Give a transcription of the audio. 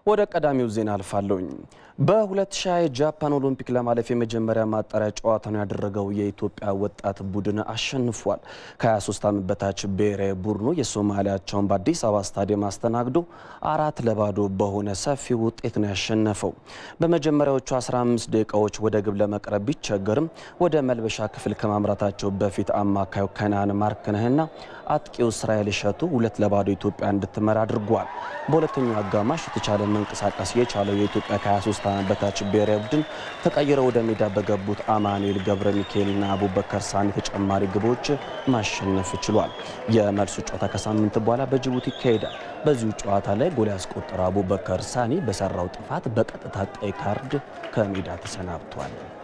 ወደ ቀዳሚው ዜና አልፋለሁኝ። በ2020 የጃፓን ኦሎምፒክ ለማለፍ የመጀመሪያ ማጣሪያ ጨዋታውን ያደረገው የኢትዮጵያ ወጣት ቡድን አሸንፏል። ከ23 ዓመት በታች ብሔራዊ ቡድኑ የሶማሊያቸውን በአዲስ አበባ ስታዲየም አስተናግዶ አራት ለባዶ በሆነ ሰፊ ውጤት ነው ያሸነፈው። በመጀመሪያዎቹ 15 ደቂቃዎች ወደ ግብ ለመቅረብ ቢቸገርም ወደ መልበሻ ክፍል ከማምራታቸው በፊት አማካዩ ከናን ማርክነህና አጥቂው እስራኤል እሸቱ ሁለት ለባዶ ኢትዮጵያ እንድትመራ አድርጓል። በሁለተኛው አጋማሽ የተቻለ መንቀሳቀስ የቻለው የኢትዮጵያ ከ23 ዓመት በታች ብሔራዊ ቡድን ተቀይረው ወደ ሜዳ በገቡት አማኑኤል ገብረ ሚካኤልና አቡበከር ሳኒ ተጨማሪ ግቦች ማሸነፍ ችሏል። የመልሱ ጨዋታ ከሳምንት በኋላ በጅቡቲ ይካሄዳል። በዚሁ ጨዋታ ላይ ጎል ያስቆጠረው አቡበከር ሳኒ በሰራው ጥፋት በቀጥታ ቀይ ካርድ ከሜዳ ተሰናብቷል።